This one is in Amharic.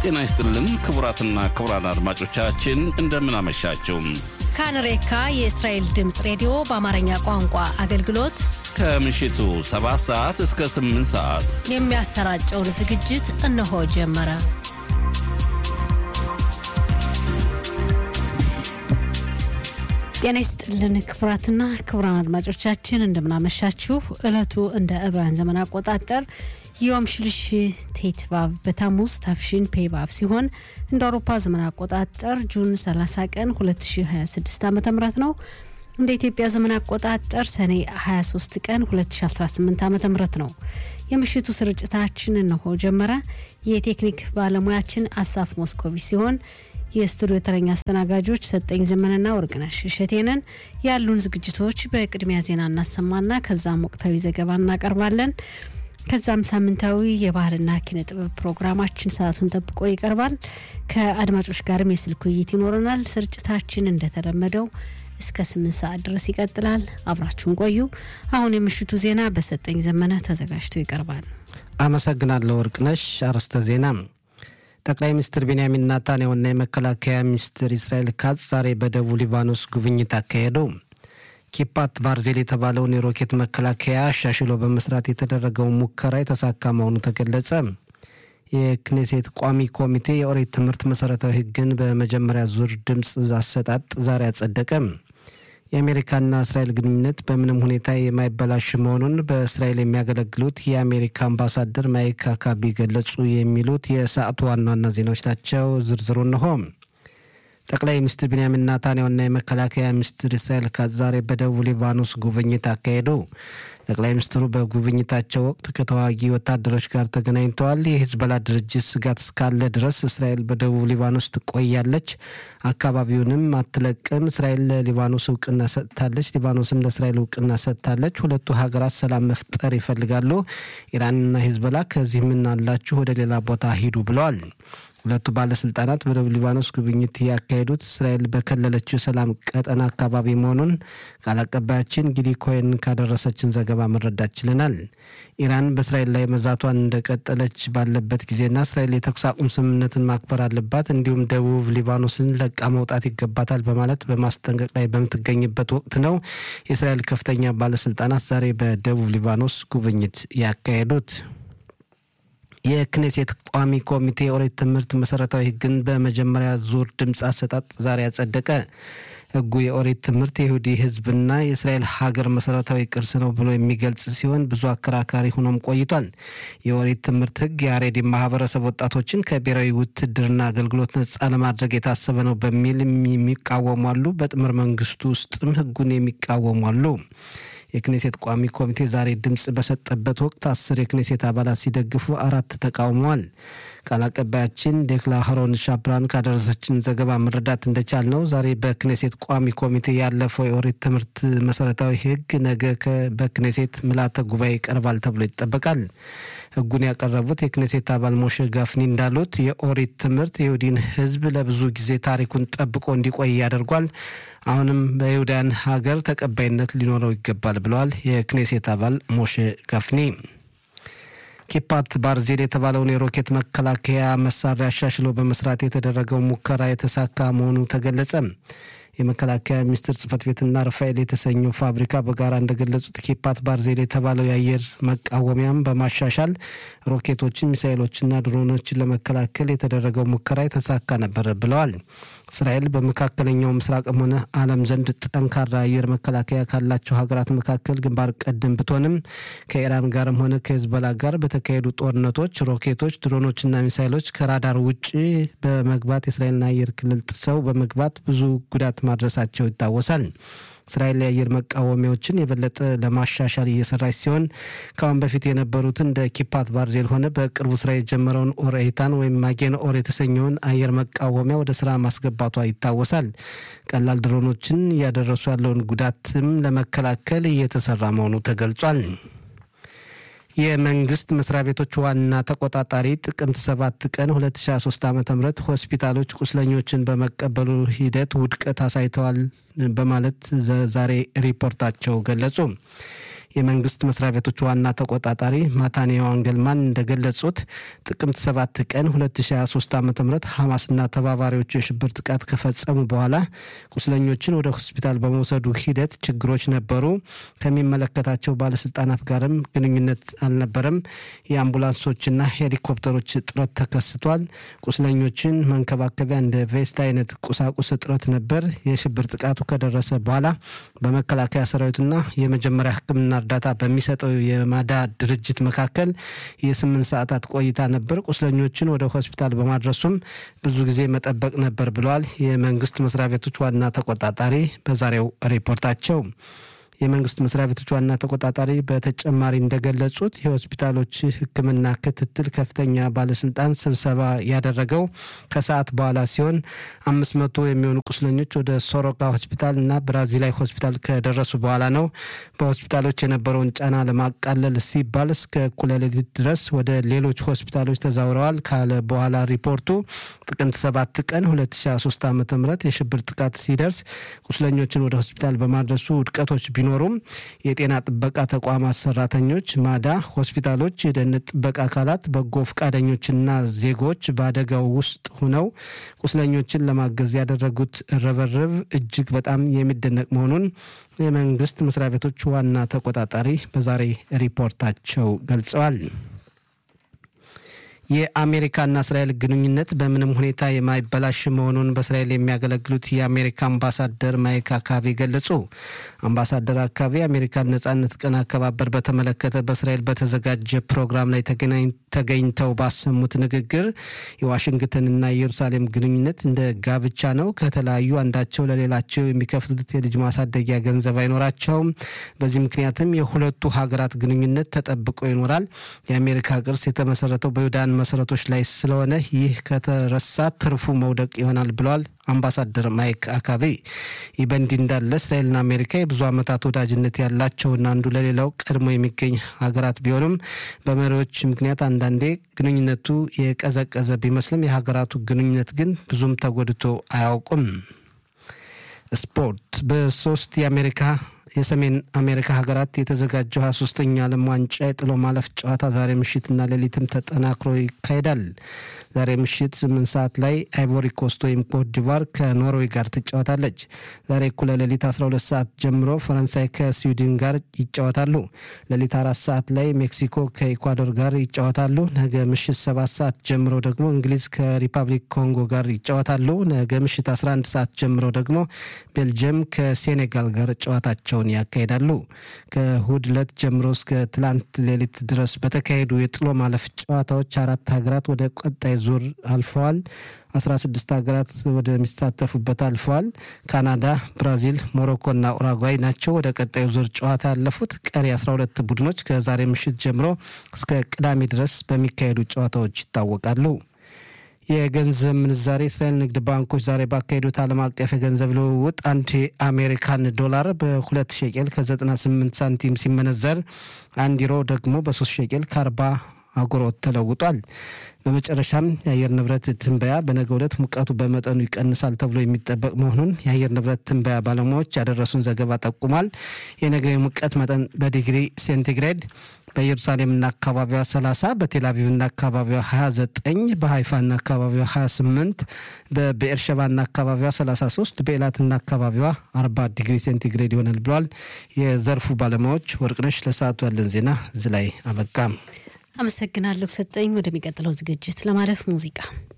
ጤና ይስጥልን ክቡራትና ክቡራን አድማጮቻችን እንደምን አመሻችሁ። ካንሬካ የእስራኤል ድምፅ ሬዲዮ በአማርኛ ቋንቋ አገልግሎት ከምሽቱ 7 ሰዓት እስከ 8 ሰዓት የሚያሰራጨውን ዝግጅት እነሆ ጀመረ። ጤና ይስጥልን ክቡራትና ክቡራን አድማጮቻችን እንደምናመሻችሁ። ዕለቱ እንደ ዕብራውያን ዘመን አቆጣጠር ዮም ሽልሽ ቴትቫቭ በታሙዝ ታፍሽን ፔባብ ሲሆን እንደ አውሮፓ ዘመን አቆጣጠር ጁን 30 ቀን 2026 ዓ ም ነው። እንደ ኢትዮጵያ ዘመን አቆጣጠር ሰኔ 23 ቀን 2018 ዓ ም ነው። የምሽቱ ስርጭታችን እነሆ ጀመረ። የቴክኒክ ባለሙያችን አሳፍ ሞስኮቪ ሲሆን የስቱዲዮ ተረኛ አስተናጋጆች ሰጠኝ ዘመንና ወርቅነሽ እሸቴንን። ያሉን ዝግጅቶች በቅድሚያ ዜና እናሰማና ከዛም ወቅታዊ ዘገባ እናቀርባለን። ከዛም ሳምንታዊ የባህልና ኪነ ጥበብ ፕሮግራማችን ሰዓቱን ጠብቆ ይቀርባል። ከአድማጮች ጋርም የስልክ ውይይት ይኖረናል። ስርጭታችን እንደተለመደው እስከ ስምንት ሰዓት ድረስ ይቀጥላል። አብራችሁን ቆዩ። አሁን የምሽቱ ዜና በሰጠኝ ዘመነ ተዘጋጅቶ ይቀርባል። አመሰግናለሁ ወርቅነሽ። አርዕስተ ዜና ጠቅላይ ሚኒስትር ቤንያሚን ናታንያሁና የመከላከያ ሚኒስትር እስራኤል ካትዝ ዛሬ በደቡብ ሊባኖስ ጉብኝት አካሄዱ። ኪፓት ባርዜል የተባለውን የሮኬት መከላከያ አሻሽሎ በመስራት የተደረገውን ሙከራ የተሳካ መሆኑ ተገለጸ። የክኔሴት ቋሚ ኮሚቴ የኦሪት ትምህርት መሰረታዊ ሕግን በመጀመሪያ ዙር ድምፅ አሰጣጥ ዛሬ አጸደቀ። የአሜሪካና እስራኤል ግንኙነት በምንም ሁኔታ የማይበላሽ መሆኑን በእስራኤል የሚያገለግሉት የአሜሪካ አምባሳደር ማይክ አካቢ ገለጹ። የሚሉት የሰዓቱ ዋና ዋና ዜናዎች ናቸው። ዝርዝሩ እንሆ። ጠቅላይ ሚኒስትር ቢንያሚን ናታንያሁና የመከላከያ ሚኒስትር እስራኤል ካትዝ ዛሬ በደቡብ ሊባኖስ ጉብኝት አካሄዱ። ጠቅላይ ሚኒስትሩ በጉብኝታቸው ወቅት ከተዋጊ ወታደሮች ጋር ተገናኝተዋል። የሂዝቦላ ድርጅት ስጋት እስካለ ድረስ እስራኤል በደቡብ ሊባኖስ ትቆያለች፣ አካባቢውንም አትለቅም። እስራኤል ለሊባኖስ እውቅና ሰጥታለች፣ ሊባኖስም ለእስራኤል እውቅና ሰጥታለች። ሁለቱ ሀገራት ሰላም መፍጠር ይፈልጋሉ። ኢራንና ሂዝቦላ ከዚህ ምን አላችሁ ወደ ሌላ ቦታ ሂዱ ብለዋል። ሁለቱ ባለስልጣናት በደቡብ ሊባኖስ ጉብኝት ያካሄዱት እስራኤል በከለለችው ሰላም ቀጠና አካባቢ መሆኑን ቃል አቀባያችን ጊዲ ኮይን ካደረሰችን ዘገባ መረዳት ችለናል። ኢራን በእስራኤል ላይ መዛቷን እንደቀጠለች ባለበት ጊዜና እስራኤል የተኩስ አቁም ስምምነትን ማክበር አለባት፣ እንዲሁም ደቡብ ሊባኖስን ለቃ መውጣት ይገባታል በማለት በማስጠንቀቅ ላይ በምትገኝበት ወቅት ነው የእስራኤል ከፍተኛ ባለስልጣናት ዛሬ በደቡብ ሊባኖስ ጉብኝት ያካሄዱት። የክኔሴት ቋሚ ኮሚቴ የኦሪት ትምህርት መሰረታዊ ሕግን በመጀመሪያ ዙር ድምፅ አሰጣጥ ዛሬ አጸደቀ። ሕጉ የኦሪት ትምህርት የይሁዲ ሕዝብና የእስራኤል ሀገር መሰረታዊ ቅርስ ነው ብሎ የሚገልጽ ሲሆን ብዙ አከራካሪ ሆኖም ቆይቷል። የኦሪት ትምህርት ሕግ የአሬዲ ማህበረሰብ ወጣቶችን ከብሔራዊ ውትድርና አገልግሎት ነጻ ለማድረግ የታሰበ ነው በሚል የሚቃወሙ አሉ። በጥምር መንግስቱ ውስጥም ሕጉን የሚቃወሙ አሉ። የክኔሴት ቋሚ ኮሚቴ ዛሬ ድምፅ በሰጠበት ወቅት አስር የክኔሴት አባላት ሲደግፉ አራት ተቃውመዋል። ቃል አቀባያችን ዴክላ ሀሮን ሻብራን ካደረሰችን ዘገባ መረዳት እንደቻል ነው ዛሬ በክኔሴት ቋሚ ኮሚቴ ያለፈው የኦሪት ትምህርት መሰረታዊ ህግ ነገ በክኔሴት ምልዓተ ጉባኤ ይቀርባል ተብሎ ይጠበቃል። ህጉን ያቀረቡት የክኔሴት አባል ሞሼ ጋፍኒ እንዳሉት የኦሪት ትምህርት የይሁዲን ህዝብ ለብዙ ጊዜ ታሪኩን ጠብቆ እንዲቆይ ያደርጓል። አሁንም በይሁዳን ሀገር ተቀባይነት ሊኖረው ይገባል ብለዋል የክኔሴት አባል ሞሼ ጋፍኒ። ኪፓት ባርዜል የተባለውን የሮኬት መከላከያ መሳሪያ አሻሽሎ በመስራት የተደረገው ሙከራ የተሳካ መሆኑ ተገለጸ። የመከላከያ ሚኒስቴር ጽህፈት ቤትና ራፋኤል የተሰኘው ፋብሪካ በጋራ እንደገለጹት ኪፓት ባርዜል የተባለው የአየር መቃወሚያም በማሻሻል ሮኬቶችን፣ ሚሳይሎችና ድሮኖችን ለመከላከል የተደረገው ሙከራ የተሳካ ነበር ብለዋል። እስራኤል በመካከለኛው ምስራቅም ሆነ ዓለም ዘንድ ጠንካራ አየር መከላከያ ካላቸው ሀገራት መካከል ግንባር ቀደም ብትሆንም ከኢራን ጋርም ሆነ ከሂዝቦላ ጋር በተካሄዱ ጦርነቶች ሮኬቶች፣ ድሮኖችና ሚሳይሎች ከራዳር ውጭ በመግባት የእስራኤልን አየር ክልል ጥሰው በመግባት ብዙ ጉዳት ማድረሳቸው ይታወሳል። እስራኤል የአየር መቃወሚያዎችን የበለጠ ለማሻሻል እየሰራች ሲሆን ከአሁን በፊት የነበሩትን እንደ ኪፓት ባርዜል ሆነ በቅርቡ ስራ የጀመረውን ኦርኤታን ወይም ማጌን ኦር የተሰኘውን አየር መቃወሚያ ወደ ስራ ማስገባቷ ይታወሳል። ቀላል ድሮኖችን እያደረሱ ያለውን ጉዳትም ለመከላከል እየተሰራ መሆኑ ተገልጿል። የመንግስት መስሪያ ቤቶች ዋና ተቆጣጣሪ ጥቅምት 7 ቀን 2023 ዓ ም ሆስፒታሎች ቁስለኞችን በመቀበሉ ሂደት ውድቀት አሳይተዋል በማለት ዛሬ ሪፖርታቸው ገለጹ። የመንግስት መስሪያ ቤቶች ዋና ተቆጣጣሪ ማታንያ ዋንገልማን እንደገለጹት ጥቅምት 7 ቀን 2023 ዓ ም ሐማስና ተባባሪዎቹ የሽብር ጥቃት ከፈጸሙ በኋላ ቁስለኞችን ወደ ሆስፒታል በመውሰዱ ሂደት ችግሮች ነበሩ። ከሚመለከታቸው ባለስልጣናት ጋርም ግንኙነት አልነበረም። የአምቡላንሶችና ሄሊኮፕተሮች እጥረት ተከስቷል። ቁስለኞችን መንከባከቢያ እንደ ቬስት አይነት ቁሳቁስ እጥረት ነበር። የሽብር ጥቃቱ ከደረሰ በኋላ በመከላከያ ሰራዊቱና የመጀመሪያ ሕክምና እርዳታ በሚሰጠው የማዳ ድርጅት መካከል የስምንት ሰዓታት ቆይታ ነበር። ቁስለኞችን ወደ ሆስፒታል በማድረሱም ብዙ ጊዜ መጠበቅ ነበር ብለዋል የመንግስት መስሪያ ቤቶች ዋና ተቆጣጣሪ በዛሬው ሪፖርታቸው። የመንግስት መስሪያ ቤቶች ዋና ተቆጣጣሪ በተጨማሪ እንደገለጹት የሆስፒታሎች ሕክምና ክትትል ከፍተኛ ባለስልጣን ስብሰባ ያደረገው ከሰዓት በኋላ ሲሆን አምስት መቶ የሚሆኑ ቁስለኞች ወደ ሶሮቃ ሆስፒታል እና ብራዚላዊ ሆስፒታል ከደረሱ በኋላ ነው። በሆስፒታሎች የነበረውን ጫና ለማቃለል ሲባል እስከ እኩለ ሌሊት ድረስ ወደ ሌሎች ሆስፒታሎች ተዛውረዋል ካለ በኋላ ሪፖርቱ ጥቅምት ሰባት ቀን 2023 ዓ ም የሽብር ጥቃት ሲደርስ ቁስለኞችን ወደ ሆስፒታል በማድረሱ ውድቀቶች ቢኖ ቢኖሩም የጤና ጥበቃ ተቋማት ሰራተኞች፣ ማዳ፣ ሆስፒታሎች፣ የደህንነት ጥበቃ አካላት፣ በጎ ፈቃደኞችና ዜጎች በአደጋው ውስጥ ሁነው ቁስለኞችን ለማገዝ ያደረጉት ርብርብ እጅግ በጣም የሚደነቅ መሆኑን የመንግስት መስሪያ ቤቶች ዋና ተቆጣጣሪ በዛሬ ሪፖርታቸው ገልጸዋል። የአሜሪካና እስራኤል ግንኙነት በምንም ሁኔታ የማይበላሽ መሆኑን በእስራኤል የሚያገለግሉት የአሜሪካ አምባሳደር ማይክ አካቢ ገለጹ። አምባሳደር አካቢ የአሜሪካን ነጻነት ቀን አከባበር በተመለከተ በእስራኤል በተዘጋጀ ፕሮግራም ላይ ተገኝተው ባሰሙት ንግግር የዋሽንግተንና የኢየሩሳሌም ግንኙነት እንደ ጋብቻ ነው። ከተለያዩ አንዳቸው ለሌላቸው የሚከፍሉት የልጅ ማሳደጊያ ገንዘብ አይኖራቸውም። በዚህ ምክንያትም የሁለቱ ሀገራት ግንኙነት ተጠብቆ ይኖራል። የአሜሪካ ቅርስ የተመሰረተው በይሁዳን መሰረቶች ላይ ስለሆነ ይህ ከተረሳ ትርፉ መውደቅ ይሆናል ብለዋል አምባሳደር ማይክ አካቤ። ይህ በእንዲህ እንዳለ እስራኤልና አሜሪካ የብዙ ዓመታት ወዳጅነት ያላቸውና አንዱ ለሌላው ቀድሞ የሚገኝ ሀገራት ቢሆንም በመሪዎች ምክንያት አንዳንዴ ግንኙነቱ የቀዘቀዘ ቢመስልም የሀገራቱ ግንኙነት ግን ብዙም ተጎድቶ አያውቁም። ስፖርት በሶስት የአሜሪካ የሰሜን አሜሪካ ሀገራት የተዘጋጀው ሀያ ሶስተኛ ዓለም ዋንጫ የጥሎ ማለፍ ጨዋታ ዛሬ ምሽትና ሌሊትም ተጠናክሮ ይካሄዳል። ዛሬ ምሽት ስምንት ሰዓት ላይ አይቮሪ ኮስት ወይም ኮት ዲቫር ከኖርዌይ ጋር ትጫወታለች። ዛሬ እኩለ ሌሊት 12 ሰዓት ጀምሮ ፈረንሳይ ከስዊድን ጋር ይጫወታሉ። ሌሊት አራት ሰዓት ላይ ሜክሲኮ ከኢኳዶር ጋር ይጫወታሉ። ነገ ምሽት ሰባት ሰዓት ጀምሮ ደግሞ እንግሊዝ ከሪፐብሊክ ኮንጎ ጋር ይጫወታሉ። ነገ ምሽት 11 ሰዓት ጀምሮ ደግሞ ቤልጅየም ከሴኔጋል ጋር ጨዋታቸውን ያካሂዳሉ። ከእሁድ ዕለት ጀምሮ እስከ ትላንት ሌሊት ድረስ በተካሄዱ የጥሎ ማለፍ ጨዋታዎች አራት ሀገራት ወደ ቀጣይ ዙር አልፈዋል። 16 ሀገራት ወደሚሳተፉበት አልፈዋል። ካናዳ፣ ብራዚል፣ ሞሮኮና ኡራጓይ ናቸው ወደ ቀጣዩ ዙር ጨዋታ ያለፉት። ቀሪ 12 ቡድኖች ከዛሬ ምሽት ጀምሮ እስከ ቅዳሜ ድረስ በሚካሄዱ ጨዋታዎች ይታወቃሉ። የገንዘብ ምንዛሬ የእስራኤል ንግድ ባንኮች ዛሬ ባካሄዱት ዓለም አቀፍ የገንዘብ ልውውጥ አንድ የአሜሪካን ዶላር በሁለት ሸቄል ከ98 ሳንቲም ሲመነዘር አንድ ዩሮ ደግሞ በሶስት ሸቄል ከአርባ አጉሮት ተለውጧል። በመጨረሻም የአየር ንብረት ትንበያ በነገ ዕለት ሙቀቱ በመጠኑ ይቀንሳል ተብሎ የሚጠበቅ መሆኑን የአየር ንብረት ትንበያ ባለሙያዎች ያደረሱን ዘገባ ጠቁሟል። የነገ የሙቀት መጠን በዲግሪ ሴንቲግሬድ በኢየሩሳሌምና አካባቢዋ 30 በቴልአቪቭና አካባቢዋ 29 በሀይፋና አካባቢዋ 28 በብኤርሸባና አካባቢዋ 33 በኤላትና አካባቢዋ 40 ዲግሪ ሴንቲግሬድ ይሆናል ብለዋል የዘርፉ ባለሙያዎች። ወርቅነሽ ለሰዓቱ ያለን ዜና እዚህ ላይ አበቃ። አመሰግናለሁ ሰጠኝ። ወደሚቀጥለው ዝግጅት ለማለፍ ሙዚቃ